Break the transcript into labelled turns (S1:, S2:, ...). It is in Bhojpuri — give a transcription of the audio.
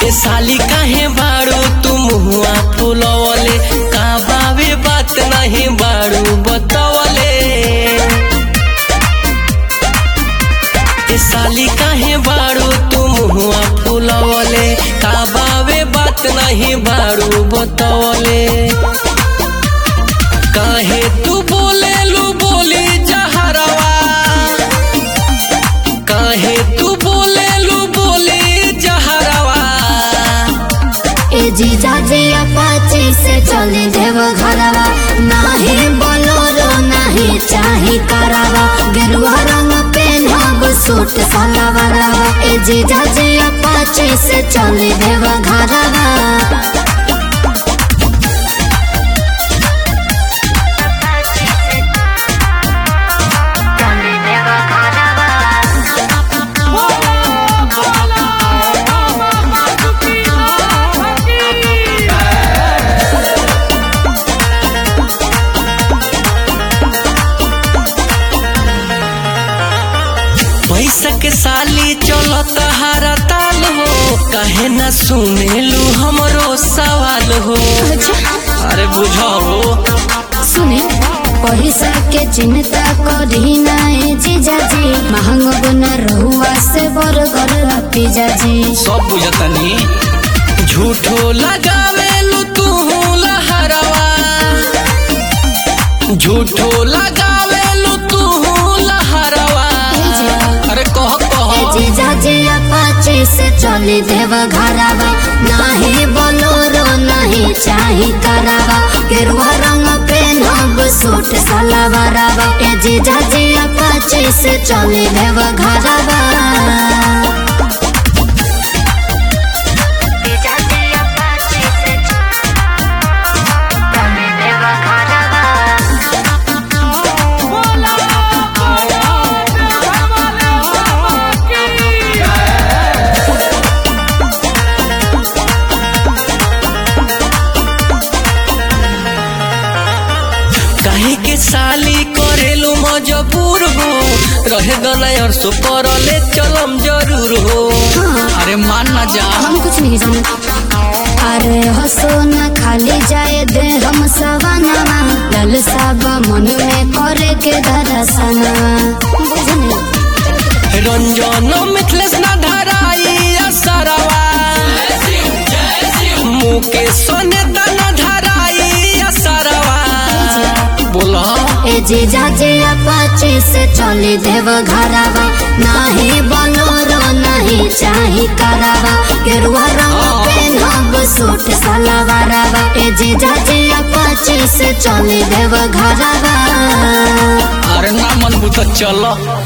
S1: ए साली काहे बाड़ू तू मुहुआ फुलवले का बावे बात नहीं बाड़ू बतवले ए साली काहे बाड़ू तू मुहुआ फुलवले का बावे बात नहीं बाड़ू बतवले काहे तू बोले लू बोली जहरवा काहे तू बोले लू बोली जहरवा
S2: ए जीजा जी अपाची से चले देव घरवा नाही बोलोरो नाही चाही करावा गेरुआ रंग पेनहब सूट सलवारवा ए जीजा जी अपाची से चले देव घरवा
S1: पैसा के साली चलत हारा ताल हो काहे ना सुनेलू हमरो सवाल हो अरे बुझाओ
S2: सुने पैसा के चिंता करी नाए जीजा जी महंग गुना रहुआ से बरगर पिजा जी
S1: सब बुझतनी झूठो लगावेलू तू लहरवा झूठो लगावेलू तू लहरवा अरे कह कह
S2: जीजा जी अपाचे से चले देव घरवा नाही बोलोरो नहीं चाही करावा गेरुआ रंग पेनहब सूट सलवारवा ए जीजा जी अपाचे से चले देव घरवा
S1: काहे के साली करेलू मजबूर हो रहे गना और सो परले चलम जरूर हो अरे मान ना जा
S2: हम कुछ नहीं जानते अरे हसो न खाली जाए दे हम सवाना लल सब मन में करे के दरसना बुझने
S1: रंजन मिथलेश ना धराई असरवा मुके सोने दाना धराई असरवा बोला
S2: ए जीजा जी अपाचे से चले देव घरवा नाही बोलोरो नहीं चाही करावा गेरुआ रंग पेनहब सूट सलवारवा ए जीजा जी अपाचे से चले देव घरवा
S1: अरे ना मन बुत चल